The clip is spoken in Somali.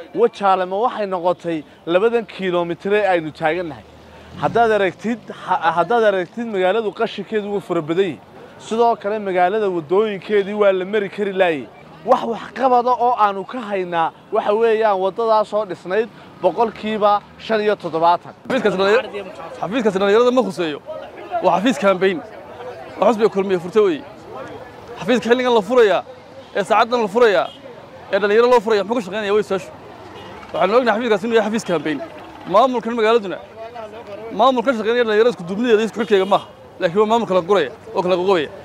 wajaale ma waxay noqotay labadan kilomitire aynu taagannahay haddaad aragtid haddaad aragtid magaaladu qashinkeedu wuu fara badan yahi sidoo kale magaalada waddooyinkeedii waa la mari kari laayey wax waxqabada oo aanu ka haynaa waxa weeyaan waddadaasoo dhisnayd boqolkiiba shan iyo toddobaatan xafiiskaasi dhallinyarada ma khuseeyo waa xafiis kaambayn oo xusbiga kulmiye furta weeye xafiiska xilligan la furayaa ee saacaddan la furayaa ee dhallinyaro loo furaya muxuu ka shaqaynaya way su-aashu waxaanu ognahay xafiiskaasi inuu yahay xafiis kaambayn maamulkan magaaladuna maamul ka shaqaynaya dhallinyarada isku duubnideeda isku xilkeega maaha laakiin waa maamul kala guraya oo kala qoqobaya